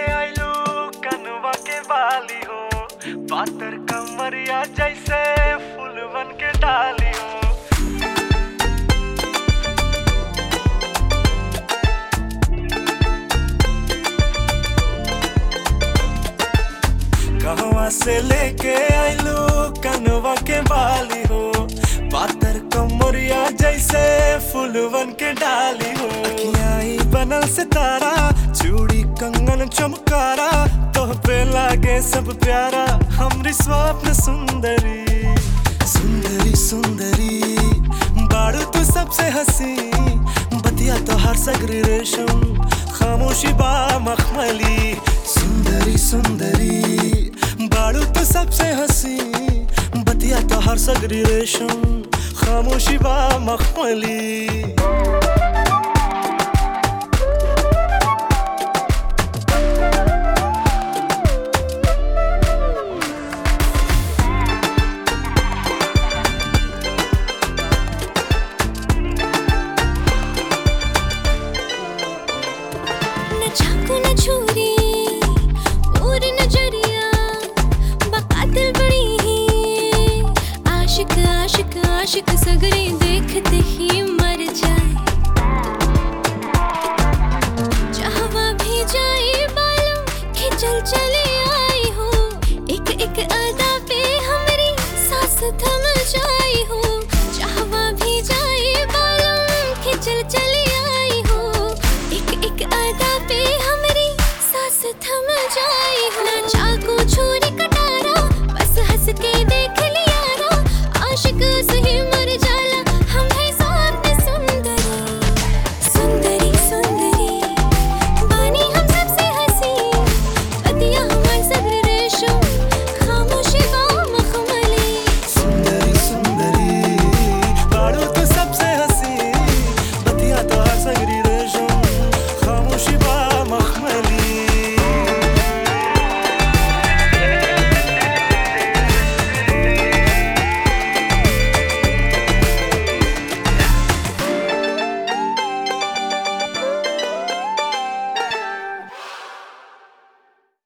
आइलू कनवा के बाली हो पातर कमरिया जैसे फूलवन के डाली हो कहवा से लेके आइलू कनवा के बाली हो पातर कमरिया जैसे फूलवन के डाली हो अखियाई बनल सितारा चूड़ी कंगन चमकारा तोह पे लागे सब प्यारा हमरी स्वप्न सुंदरी सुंदरी सुंदरी बाड़ू तू सबसे हंसी बतिया तो हर सगरी रेशम खामोशी बा मखमली सुंदरी सुंदरी बाड़ू तो सबसे हंसी बतिया तो हर सगरी रेशम खामोशी बा मखमली न चाकू न छुरी और नजरिया बकातिल बड़ी ही आशिक आशिक आशिक सगरे देखते ही मर जाए चाहवा भी जाए बालों खिंचल चले आई हो एक एक अदा पे हमारी सांस थम जाई हो चाहवा भी जाए बालों खिंचल चले आई हो एक एक अदा पे हमारी सांस थम जाए